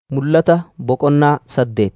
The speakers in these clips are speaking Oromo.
Mul'ata boqonnaa saddeet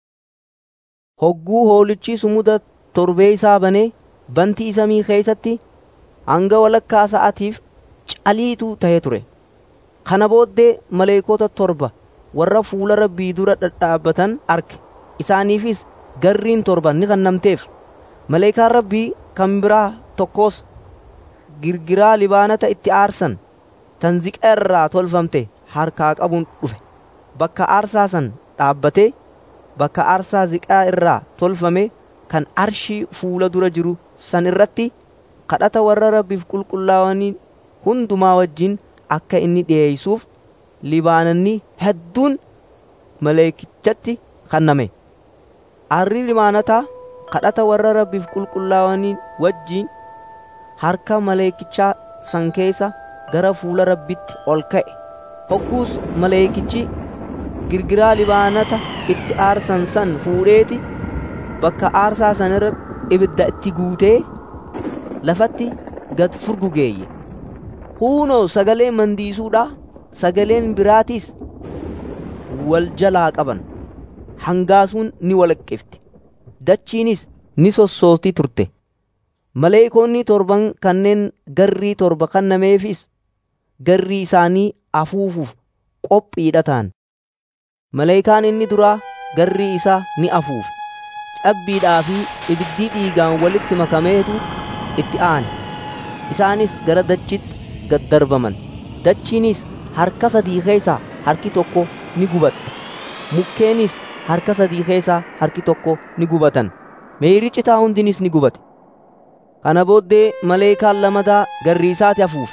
Hogguu Hoolichi sumuda torbee isaa banee bantii samii keessatti hanga walakkaa sa'aatiif caliitu ta'ee ture. Kana booddee maleeykota torba warra fuula Rabbii dura dhadhaabatan arge. Isaaniifis garriin torba ni kennamteef. Maleekaan Rabbii kan biraa tokkos girgiraa Libaanota itti aarsan tan ziqa irraa tolfamte harkaa qabuun dhufe. Bakka aarsaa san dhaabbatee bakka aarsaa ziqaa irraa tolfame kan arshii fuula dura jiru san irratti kadhata warra Rabbiif qulqullaa'anii hundumaa wajjin akka inni dhi'eessuuf Libaanonni hedduun maleekichatti kenname. Aarri Libaanotaa kadhata warra Rabbiif qulqullaa'anii wajjin harka maleekichaa san keessa gara fuula Rabbitti ol ka'e. Hogguus maleekichi girgiraa Libaanota itti aarsan san fuudheeti bakka aarsaa san irratti ibidda itti guutee lafatti gad furgugeeyye. Huunoo sagalee mandiisuudhaa sagaleen biraatiis wal jalaa qaban. Hangaasuun ni walaqqifti. Dachiinis ni sossooti turte. Maleekoonni torban kanneen garrii torba kennameefis garrii isaanii afuufuuf qophiidha ta'an. Maleekaan inni duraa garrii isaa ni afuufe. Cabbiidhaa fi ibiddii dhiigaan walitti makameetu itti aane. Isaanis gara dachitti gad darbaman. Dachiinis harka sadii keessaa harki tokko ni gubatte. Mukkeenis harka sadii keessaa harki tokko ni gubatan. Meeyrii citaa hundinis ni gubate. Kana booddee maleekaan lamataa garrii isaati afuufe.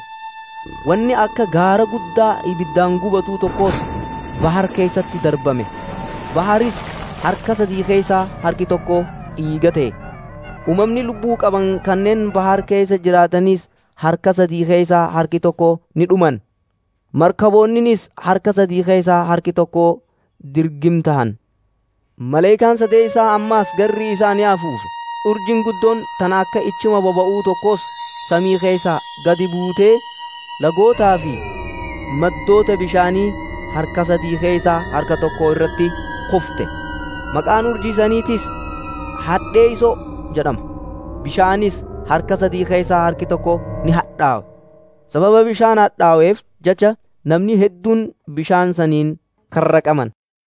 Wanni akka gaara guddaa ibiddaan gubatuu tokkos bahar keessatti darbame. Baharis harka sadii keessaa harki tokko dhiiga ta'e. Uumamni lubbuu qaban kanneen bahar keessa jiraatanis harka sadii keessaa harki tokko ni dhuman. Markaboonninis harka sadii keessaa harki tokko dirgim tahan. Maleekaan sadeessaa ammaas garrii isaa ni afuufe. Urjiin guddoon tan akka ichima boba'uu tokkos samii keessaa gadi buutee lagootaa fi maddoota bishaanii harka sadii keessaa harka tokko irratti kufte. Maqaan urjii saniitis hadheeysoo jedhama. Bishaanis harka sadii keessaa harki tokko ni hadhaawe. Sababa bishaan hadhaaweef jecha namni hedduun bishaan saniin karraqaman.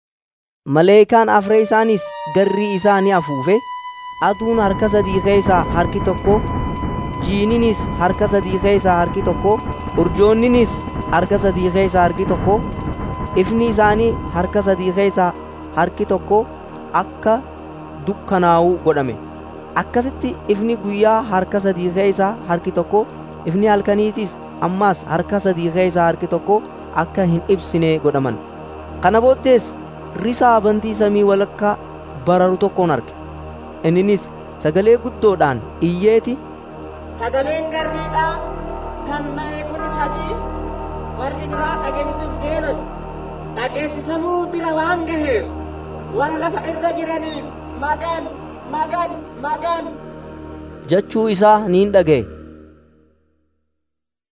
Maleekaan afree isaanis garrii isaa ni afuufe. Aduun harka sadii keessaa harki tokko, jiininis harka sadii keessaa harki tokko, urjoonninis harka sadii keessaa harki tokko, ifni isaanii harka sadii keessaa harki tokko akka dukkanaa'uu godhame. Akkasitti ifni guyyaa harka sadii keessaa harki tokko, ifni halkaniitis ammaas harka sadii keessaa harki tokko akka hin ibsine godhaman. Kana booddees risaa bantii samii walakkaa bararu tokkoon arge. Inninis sagalee guddoodhaan iyyeeti. Sagaleen garriidhaa kan maleekonni sadii warri biraa dhageessisuuf deeman dhageessisamuu bira waan gaheef warra lafa irra jiraniif magan magan magan jechuu isaa niin dhaga'e.